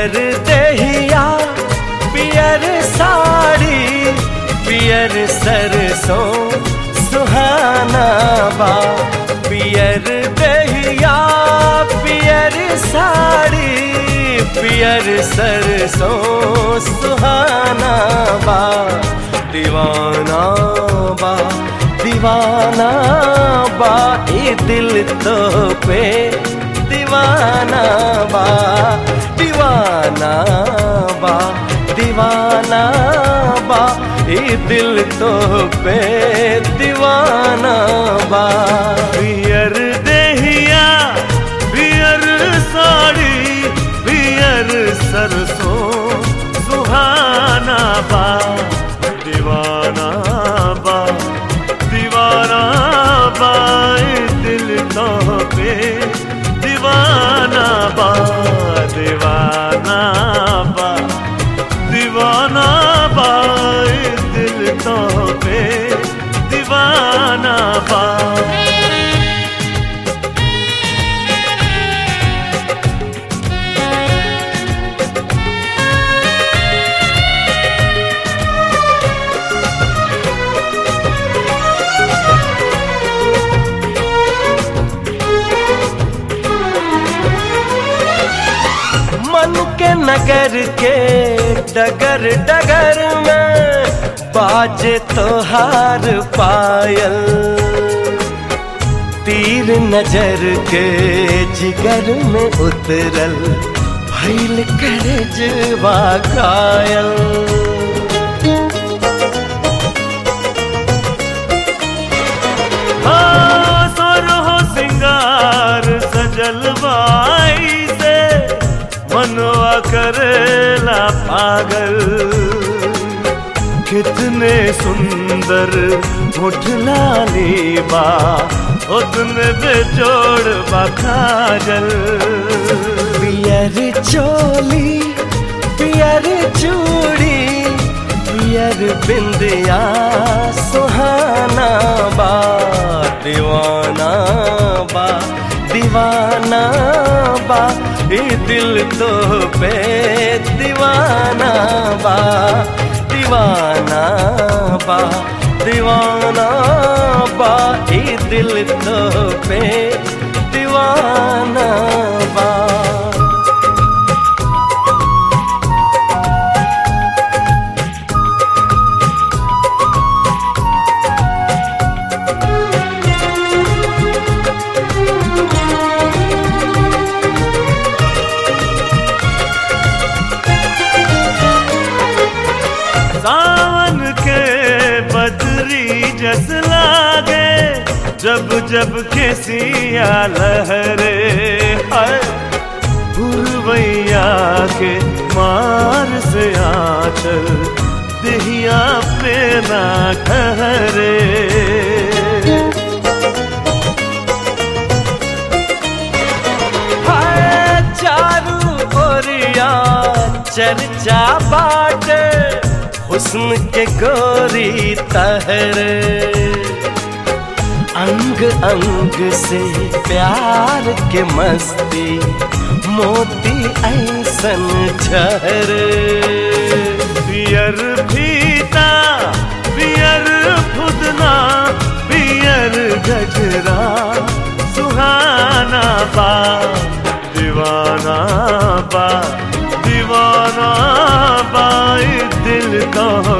पियर दहिया पियर साड़ी पियर सरसों सुहाना बा पियर दहिया पियर साड़ी पियर सरसों सुहाना बा दीवाना बा दीवाना बा ये दिल तो पे दीवाना बा दीवाना बा दीवाना बा ये दिल तो पे दीवाना बा पियर देहिया पियर साड़ी पियर सरसों सुहाना बा दीवाना बा दीवाना बा ए दिल तो पे दीवाना बा दीवाना बा दीवाना बा ए दिल तो पे दीवाना बा मन के नगर के डगर डगर में बाजे तोहार पायल तीर नजर के जिगर में उतरल भैल करे जवा कायल हाँ, सोरहो सिंगार सजल बाई से मनवा करेला पागल कितने सुंदर मुठलाली बा उतने बेजोड़ बा काजल पियर चोली पियर चूड़ी पियर बिंदिया सुहाना बा दीवाना बा दीवाना बा ये दिल तो पे दीवाना बा दीवाना बा दीवाना बा ये दिल तो पे दीवाना बा सावन के बदरी जस लागे जब जब केसिया लहरे हाय पुरवैया के मार से आचल दिहिया पे ना ठहरे हाय चारू ओरिया चर्चा बाटे हुस्न के गोरी तहरे अंग अंग से प्यार के मस्ती मोती ऐसन झरे पियर फीता पियर फुदना पियर गजरा सुहाना बा दीवाना बा दीवाना बा ए दिल तो